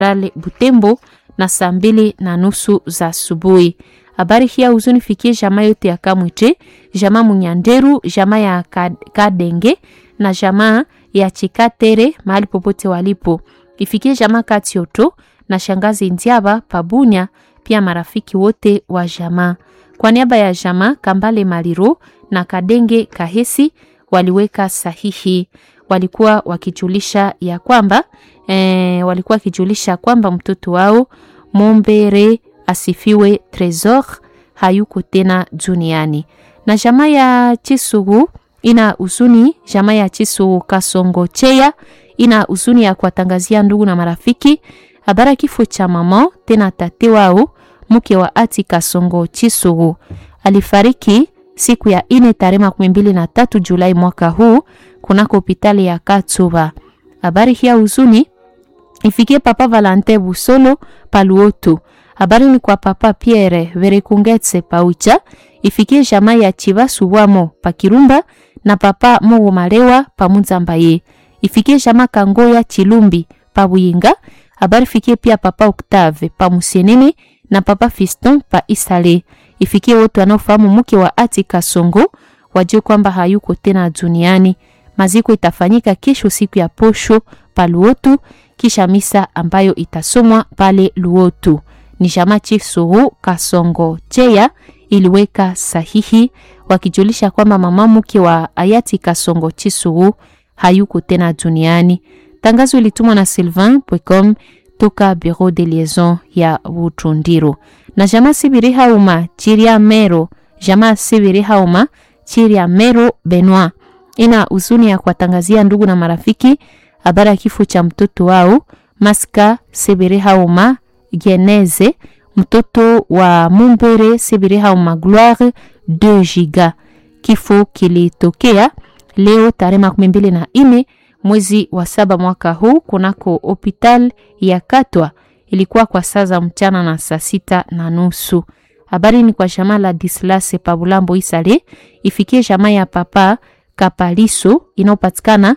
Rale Butembo na saa mbili na nusu za asubuhi. Habari hii ya huzuni fikie jamaa yote ya Kamwite, jamaa Munyanderu, jamaa ya Kadenge na jamaa ya Chikatere mahali popote walipo. Ifikie jamaa Katioto na shangazi Ndiaba Pabunya, pia marafiki wote wa jamaa. Kwa niaba ya jamaa Kambale Maliro na Kadenge Kahesi waliweka sahihi. Walikuwa wakijulisha ya kwamba e, walikuwa wakijulisha kwamba mtoto wao Mombere asifiwe Tresor hayuko tena duniani. Na jamaa ya Chisugu ina huzuni, jamaa ya Chisugu Kasongo Cheya ina huzuni ya kuwatangazia ndugu na marafiki habari kifo cha mama tena tate wao mke wa Ati Kasongo Chisugu alifariki siku ya ine tarehe makumi mbili na tatu Julai mwaka huu kunako hospitali ya Katsuba. Habari hii ya huzuni ifikie papa Valente Busolo Paluoto. Habari ni kwa papa Pierre Verekungetse Paucha, ifikie jamaa ya Chibasu wamo Pakirumba na papa Mogo Malewa Pamunzambaye. Ifikie jamaa Kangoya Chilumbi Pabuyinga. Habari fikie pia papa Octave Pamusenene na papa Fiston pa Isale. Ifikie wote wanaofahamu mke wa Ati Kasongo wajue kwamba hayuko tena duniani. Maziko itafanyika kesho siku ya posho pa Luotu, kisha misa ambayo itasomwa pale Luotu. Ni jamaa Chief Suhu Kasongo Cheya iliweka sahihi wakijulisha kwamba mama mke wa hayati Kasongo Chisuhu hayuko tena duniani. Tangazo ilitumwa na Sylvain Pwecom toka Bureau de Liaison ya Butundiro. Na jamaa Sibiri Hauma Chiria Mero, jamaa Sibiri Hauma Chiria Mero Benoit ina huzuni ya kuwatangazia ndugu na marafiki habari ya kifo cha mtoto wao Maska Sibiri Hauma Geneze, mtoto wa Mumbere Sibiri Hauma Gloire 2 giga. Kifo kilitokea leo tarehe makumi mbili na nne mwezi wa saba mwaka huu kunako hospital ya Katwa. Ilikuwa kwa saa za mchana na saa sita na nusu. Habari ni kwa jamaa la Dislase Pabulambo Isale, ifikie jamaa ya papa Kapaliso inayopatikana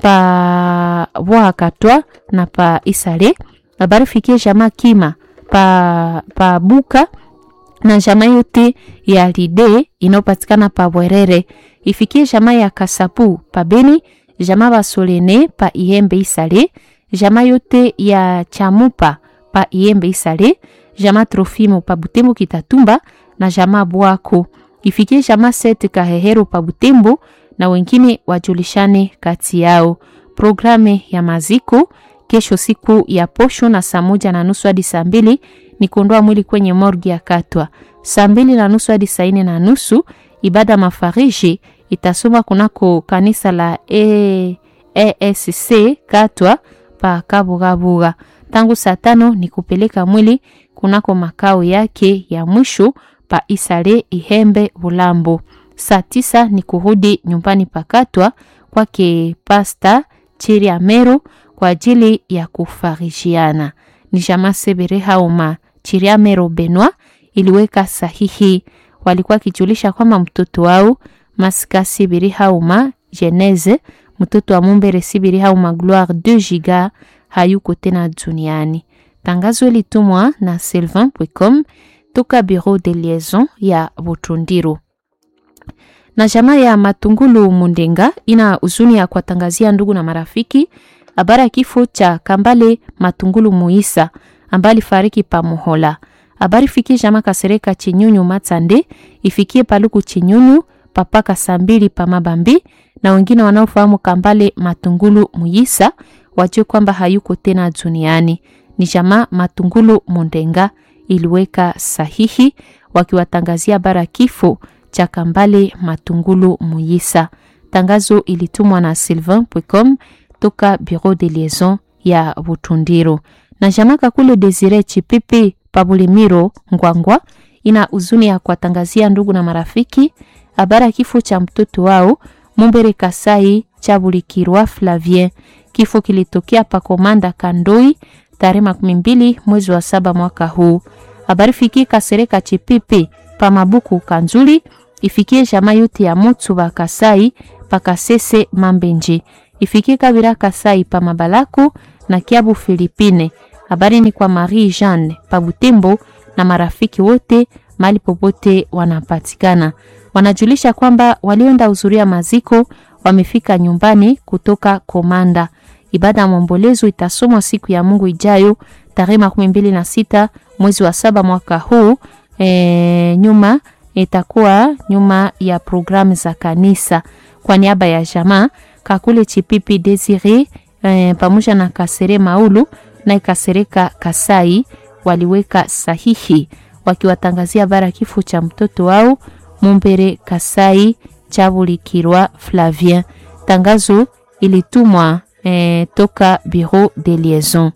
pa Bwa Katwa na pa Isale. Habari fikie jamaa Kima pa, pa Buka na jamaa yote ya Lide inayopatikana pa Bwerere. Ifikie jamaa ya Kasapu pa Beni jamaa basolene pa Ihembe Isale, jamaa yote ya Chamupa pa Ihembe Isale, jamaa Trofimo pa Butembo Kitatumba na jamaa Bwako. Ifikie jamaa Sete Kahehero pa Butembo na wengine wajulishane kati yao. Programe ya maziko kesho siku ya posho na saa moja na nusu hadi saa mbili ni kuondoa mwili kwenye morgi ya Katwa. Saa mbili na nusu hadi saa nne na nusu ibada mafariji itasoma kunako kanisa la e, ESC Katwa pa Kabugabuga. Tangu saa tano ni kupeleka mwili kunako makao yake ya mwisho pa Isale Ihembe Bulambo. Saa tisa ni kurudi nyumbani pa Katwa kwake Pasta Chiri Amero kwa ajili ya kufarishiana. Ni jamaa Sebere Hauma Chiri Amero Benwa iliweka sahihi, walikuwa kijulisha kwamba mtoto wao Masika Sibiri Hauma Geneze mtoto wa Mumbere Sibiri Hauma Gloire 2 giga hayuko tena duniani. Tangazo litumwa na Sylvain Pwecom toka Bureau de Liaison ya Butundiro. Na jamaa ya Matungulu Mundenga ina huzuni ya kuwatangazia ndugu na marafiki habari ya kifo cha Kambale Matungulu Muisa ambaye alifariki pa Muhola. Habari fikie jamaa Kasereka Chinyunyu Matsande ifikie Paluku Chinyunyu papaka saa mbili pa Mabambi na wengine wanaofahamu Kambale Matungulu Muyisa wajue kwamba hayuko tena duniani. Ni jamaa Matungulu Mundenga iliweka sahihi wakiwatangazia habari kifo cha Kambale Matungulu Muyisa. Tangazo ilitumwa na Sylvain Pwecom toka Bureau de Liaison ya Butundiro. Na jamaa Kakule Desire Chipipi Pabulimiro Ngwangwa ina huzuni ya kuwatangazia ndugu na marafiki habari ya kifo cha mtoto wao Mumbere Kasai Chabulikirwa Flavien. Kifo kilitokea pa Komanda Kandoi tarehe makumi mbili mwezi wa saba mwaka huu. Habari fikie Kasereka Chipipi pa Mabuku Kanzuli, ifikie jamaa yote ya Mutsu ba Kasai pa Kasese Mambenje, ifikie Kabira Kasai pa Mabalaku na Kiabu Filipine Habari ni kwa Marie Jeanne Pabutembo na marafiki wote mahali popote wanapatikana. Wanajulisha kwamba walioenda hudhuria maziko wamefika nyumbani kutoka Komanda. Ibada ya maombolezo itasomwa siku ya Mungu ijayo tarehe makumi mbili na sita mwezi wa saba mwaka huu. E, nyuma itakuwa nyuma ya programu za kanisa. Kwa niaba ya jamaa Kakule Chipipi Desire e, pamoja na Kasere Maulu na Kasereka Kasai waliweka sahihi wakiwatangazia habari kifo cha mtoto wao Mumbere Kasai Chabulikirwa Flavien. Tangazo ilitumwa e, toka Bureau de Liaison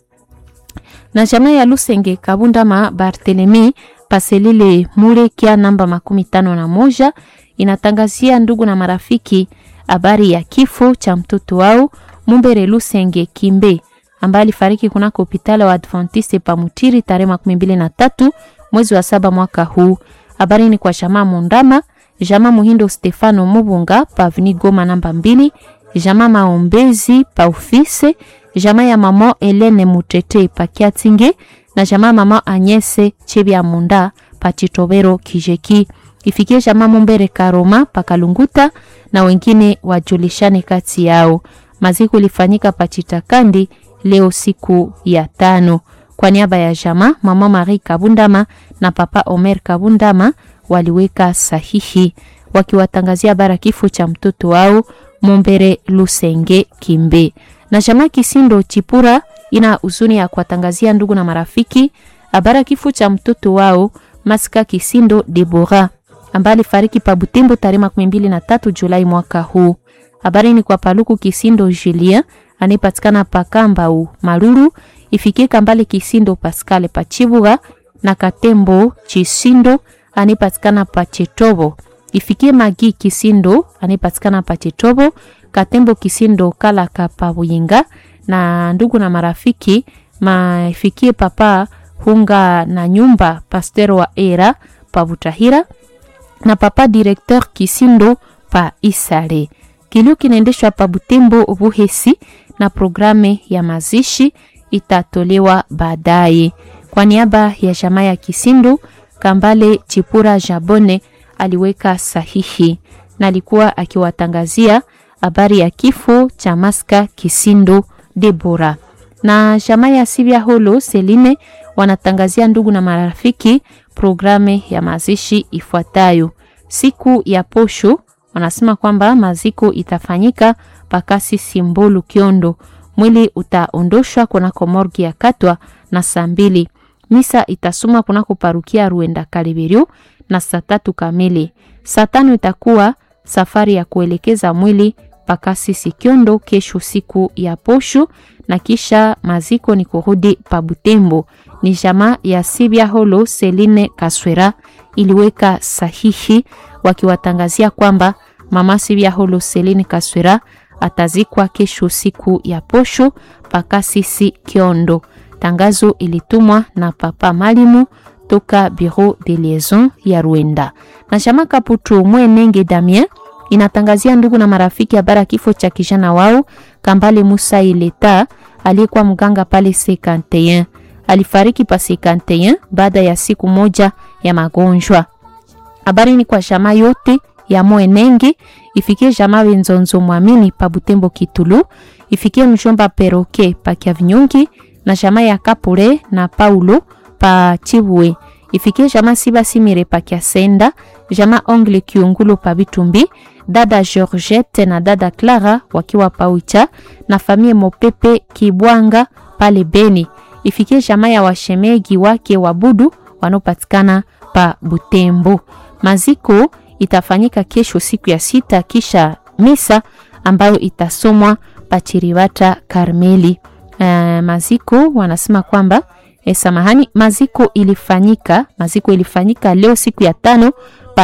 na jamaa ya Lusenge Kabundama Barthelemy Paselile Mure kia namba makumi tano na moja inatangazia ndugu na marafiki habari ya kifo cha mtoto wao Mumbere Lusenge Kimbe ambaye alifariki kunako hospitali wa Adventiste Pamutiri tarehe makumi mbili na tatu mwezi wa saba mwaka huu. Habari ni kwa jamaa Mundama, jamaa Muhindo Stefano Mubunga pavni Goma namba mbili, jamaa Maombezi pa ofise, jamaa ya mama Helene Mutete pa Kiatinge na jamaa mama Anyese Chebya Munda pa Chitobero Kijeki. Ifikie jamaa Mumbere Karoma pa Kalunguta na wengine wajulishane kati yao. Maziko ilifanyika pa Chitakandi leo siku ya tano. Kwa niaba ya jamaa mama Marie Kabundama na papa Omer Kabundama waliweka sahihi wakiwatangazia bara kifo cha mtoto wao Mumbere Lusenge Kimbe. Na jamaa Kisindo Chipura ina huzuni ya kuwatangazia ndugu na marafiki habara kifo cha mtoto wao Masika Kisindo Debora ambaye alifariki pa Butembo tarehe makumi mbili na tatu Julai mwaka huu. Habari ni kwa Paluku Kisindo Julien anayepatikana pa Kambau Maruru, ifikie Kambale Kisindo Pascal pa Chibuga na Katembo Chisindo anayepatikana pa Chetobo, ifikie Magi Kisindo anayepatikana pa Chetobo, Katembo Kisindo Kalaka pa Buyinga na ndugu na marafiki maifikie papa Hunga na nyumba Pasteur wa Era pa Butahira na papa directeur Kisindo pa Isare. Kilio kinaendeshwa pa Butembo Buhesi na programe ya mazishi itatolewa baadaye. Kwa niaba ya jamaa ya Kisindo, Kambale Chipura Jabone aliweka sahihi na alikuwa akiwatangazia habari ya kifo cha Maska Kisindo Debora. Na jamaa ya Sibia Holo Seline wanatangazia ndugu na marafiki programe ya mazishi ifuatayo. Siku ya posho wanasema kwamba maziko itafanyika pakasi Simbolu Kiondo. Mwili utaondoshwa kunako morgi ya Katwa na saa mbili. Misa itasoma kunako parukia Ruenda Kaliberio na saa tatu kamili. Saa tano itakuwa safari ya kuelekeza mwili pakasi Sikiondo kesho siku ya posho, na kisha maziko ni kurudi pa Butembo. Ni jamaa ya Sibia Holo Seline Kaswera iliweka sahihi wakiwatangazia kwamba mama Sibia Holo Seline Kaswera atazikwa kesho siku ya posho pakasisi Kiondo. Tangazo ilitumwa na papa Malimu toka Bureau de Liaison ya Rwanda. Na chama Kaputu Mwenenge Damien inatangazia ndugu na marafiki habari kifo cha kijana wao Kambale Musa Ileta aliyekuwa mganga pale C51. Alifariki pa C51 baada ya siku moja ya magonjwa. Habari ni kwa jamaa yote ya Mwenenge, ifikie jamaa Wenzonzo Mwamini pa Butembo Kitulu, ifikie mjomba Peroke pa Kiavinyongi na jamaa ya Kapure na Paulo pa Chibwe, ifikie jamaa Siba Simire pa Kiasenda, jamaa Ongle Kiungulo pa Bitumbi, dada Georgette na dada Clara wakiwa pa Ucha na famie Mopepe Kibwanga pale Beni, ifikie jamaa ya washemegi wake wabudu wanaopatikana pa Butembo. Maziko itafanyika kesho siku ya sita kisha misa ambayo itasomwa Pachiriwata Karmeli. Uh, maziko wanasema kwamba eh, samahani, maziko ilifanyika maziko ilifanyika leo siku ya tano pa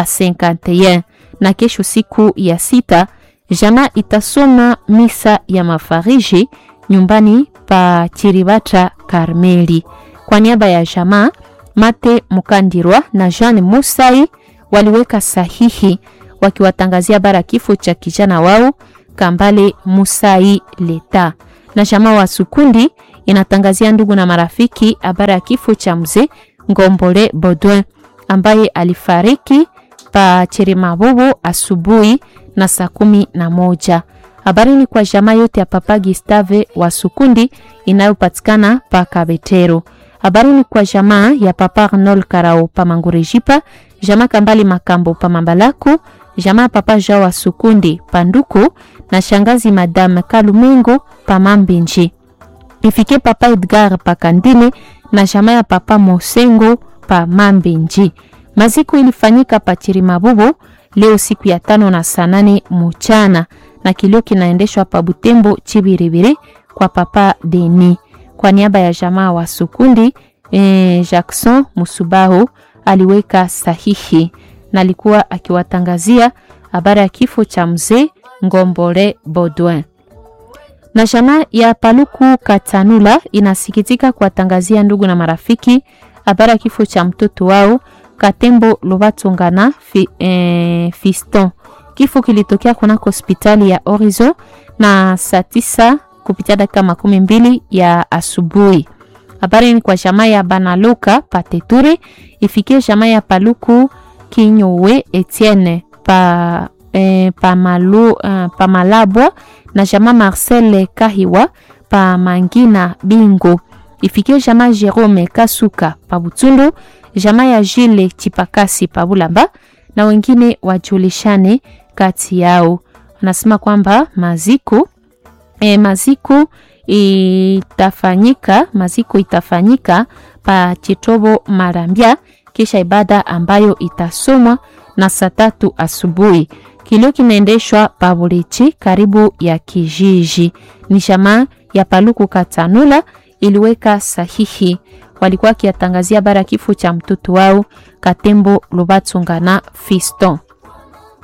51 na kesho siku ya sita jamaa itasoma misa ya mafariji nyumbani pa Chiribata Karmeli. Kwa niaba ya jamaa Mate Mukandirwa na Jean Musai waliweka sahihi wakiwatangazia bara kifo cha kijana wao Kambale Musai Leta. Na jamaa wa Sukundi inatangazia ndugu na marafiki habari ya kifo cha mzee Ngombole Baudouin ambaye alifariki pa Chirimabubu asubuhi na saa kumi na moja. Habari ni kwa jamaa yote ya Papa Gustave wa Sukundi inayopatikana pa Kabetero. Habari ni kwa jamaa ya Papa Arnold Karao pa Mangurejipa, jamaa Kambali Makambo pa Mambalaku, jamaa Papa Jean wa Sukundi pa Nduku na shangazi Madame Kalumengo pa Mambinji. Ifike Papa Edgar pa Kandine na jamaa ya Papa Mosengo pa Mambinji. Maziko ilifanyika pa Chirimabubu leo siku ya tano na saa nane mchana na kilio kinaendeshwa pa Butembo Chibiribiri kwa Papa Deni. Kwa niaba ya jamaa wa Sukundi eh, Jackson Musubahu aliweka sahihi na alikuwa akiwatangazia habari ya kifo cha mzee Ngombole Baudouin. Na jamaa ya Paluku Katanula inasikitika kuwatangazia ndugu na marafiki habari ya kifo cha mtoto wao Katembo Lobatongana fi, eh, Fiston. Kifo kilitokea kunako hospitali ya Horizon na saa tisa kupitia dakika makumi mbili ya asubuhi. Habari ni kwa jamaa ya Banaluka Pateture ifikie jamaa ya Paluku Kinyowe Etienne pa, eh, pa, malu, uh, pa Malabwa na jamaa Marcel Kahiwa pa Mangina Bingo ifikie jamaa Jerome Kasuka pa Butundu jamaa ya Jile Chipakasi pa Bulamba na wengine wajulishane kati yao. Anasema kwamba maziko e, maziko itafanyika maziko itafanyika pa Chitobo Marambia, kisha ibada ambayo itasomwa na saa tatu asubuhi. Kilio kinaendeshwa pa Bulichi karibu ya kijiji. Ni jamaa ya Paluku Katanula iliweka sahihi walikuwa akiatangazia bara kifo cha mtoto wao Katembo Lubatsungana Fiston.